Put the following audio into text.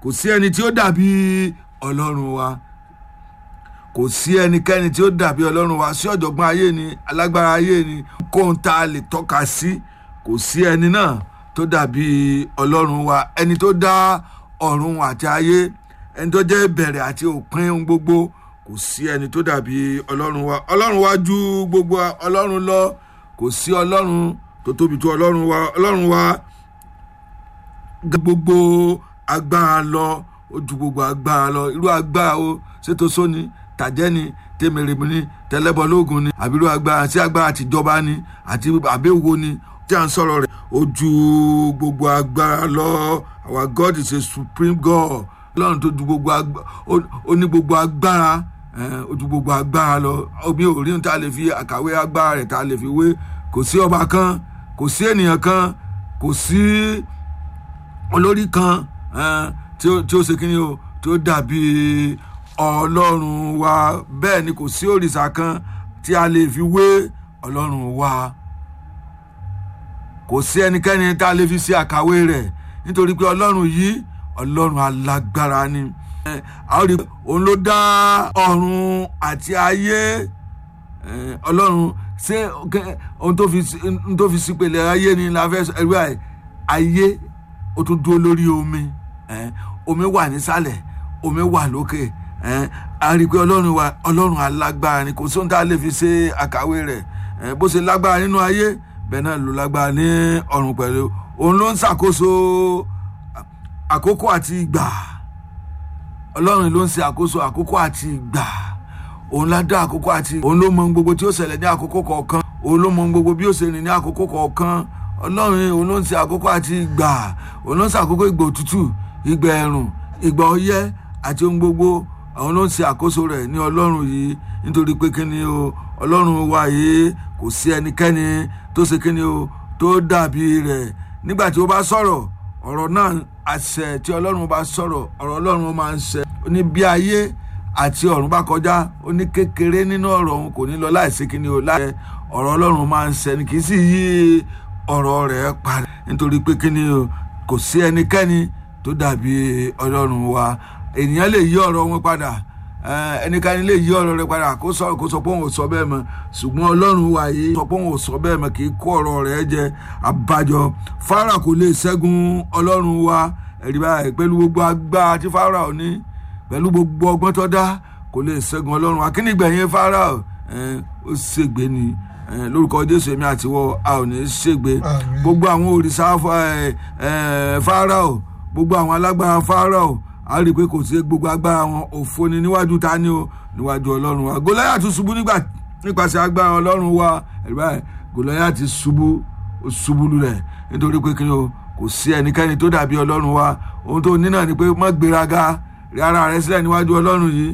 kò sí ẹni tí ó dàbí ọlọ́run wa kò sí ẹnikẹ́ni tí ó dàbí ọlọ́run wa sí ọ̀jọ̀gbọ́n ayé ni alágbára ayé ni kóhun tá a lè tọ́ka sí kò sí ẹni náà tó dàbí ọlọ́run wa ẹni tó dá ọ̀run àti ayé ẹni tó jẹ́ ìbẹ̀rẹ̀ àti òpin ohun gbogbo kò sí ẹni tó dàbí ọlọ́run wa ọlọ́run wa ju gbogbo ọlọ́run lọ kò sí ọlọ́run tó tóbi tó ọlọ́run wa ọlọ́run wa gbogbo agbára lọ ó ju gbogbo agbára lọ irú agbára o ṣètò sóni tàjẹ́ ni tèmèrèmí ni tẹlẹ́bọlógún ni àbí irú agbára tí agbára tìjọba ni àti àbẹ̀wò ni tí à ń sọ̀rọ̀ rẹ̀ ó ju gbogbo agbára lọ our God is a supreme God ọlọ́run tó ju gbogbo agbára ó ní gbogbo agbára ó ju gbogbo agbára lọ omi ò rí ní tá a lè fi àkàwé agbára rẹ̀ tá a lè fi wé kò sí ọba kan kò sí ènìyàn kan kò sí olórí kan tí ó ṣe kíni o tí ó dàbí ọlọ́run wa bẹ́ẹ̀ ni kò sí òrìṣà kan tí a lè fi wé ọlọ́run wa kò sí ẹnikẹ́ni tá a lè fi ṣe àkàwé rẹ̀ nítorí pé ọlọ́run yìí ọlọ́run alágbára ni a ó rí i òun ló dá ọ̀run àti ayé ọlọ́run ṣé ohun tó fi sípèlè ayé ni la fẹ́ ẹ̀rú ayé ó tún dúró lórí omi omi wà nísàlẹ̀ omi wà lókè a rí i pé ọlọ́run wa ọlọ́run alágbára ni kò sóhun tá a lè fi ṣe àkàwé rẹ̀ bó ṣe lágbára nínú ayé bẹ́ẹ̀ náà ló lágbára ní ọ̀run pẹ̀lú òun ló ń ṣàkóso àkókò àti ìgbà ọlọ́run ló ń ṣe àkóso àkókò àti ìgbà òun lá dá àkókò àti òun ló mọ gbogbo tí ó ṣẹlẹ̀ ní àkókò kọ̀ọ̀kan òun ló mọ gbogbo bí ó ṣe rìn ní àkókò kọ̀ọ̀kan ọlọ́run òun ló ń ṣe àkókò àti ìgbà òun ló ń ṣe àkókò ìgbà òtútù ìgbà ẹ̀rùn ìgbà ọyẹ́ àti ohun gbogbo àwọn ló ń ṣe àkóso rẹ̀ ní ọlọ́run yìí nítorí pé kíni o ọlọ́run wa yìí kò sí ẹnikẹ́ni tó ṣe kíni o tó dàbí rẹ̀ nígbà tí ó bá sọ̀rọ̀ ọ̀rọ̀ náà àṣẹ tí ọlọ́run bá sọ̀rọ̀ ọ̀rọ̀ ọlọ́run máa ń ṣẹ ó ní bí ayé àti ọ̀run bá kọjá ó ní kékeré nínú ọ̀rọ̀ òun kò ní lọ láìsí kíni o láì ọ̀rọ̀ ọlọ́run máa ń ṣẹ ni kì í sì yí ọ̀rọ̀ rẹ̀ parí nítorí pé kíni o kò sí ẹnikẹ́ni tó dàbí ọlọ́run wa ènìyàn lè yí ọ̀rọ̀ wọn padà ẹnikẹ́ni lè yí ọ̀rọ̀ rẹ̀ padà kó sọ kó sọ pé òun ò sọ bẹ́ẹ̀ mọ́ ṣùgbọ́n ọlọ́run wa yìí sọ pé òun ò sọ bẹ́ẹ̀ mọ́ kì í kó ọ̀rọ̀ rẹ̀ jẹ àbájọ fara kò lè ṣẹ́gun ọlọ́run wa ẹ̀rí báyìí pẹ̀lú gbogbo agbára tí fara ò ní pẹ̀lú gbogbo ọgbọ́n tó dá kò lè ṣẹ́gun ọlọ́run wa kí ni gbẹ̀yìn fara ó ṣègbè ni lórúkọ jésù èmi àtiwọ́ a ò ní ṣègbè gbogbo àwọn òrìṣà fáráò gbogbo àwọn alágbára fáráò a rí i pé kò sí gbogbo agbára wọn òfo ni níwájú ta ni o níwájú ọlọ́run wa gòláyà tún ṣubú nípasẹ̀ agbára ọlọ́run wa ẹ̀rọ gòláyà ti ṣubú ṣubú lulẹ̀ nítorí pé kí ni o kò sí ẹnikẹ́ni tó dàbí ọlọ́run wa ohun tó ní náà ni pé má gbéraga rí ara rẹ sílẹ̀ níwájú ọlọ́run yìí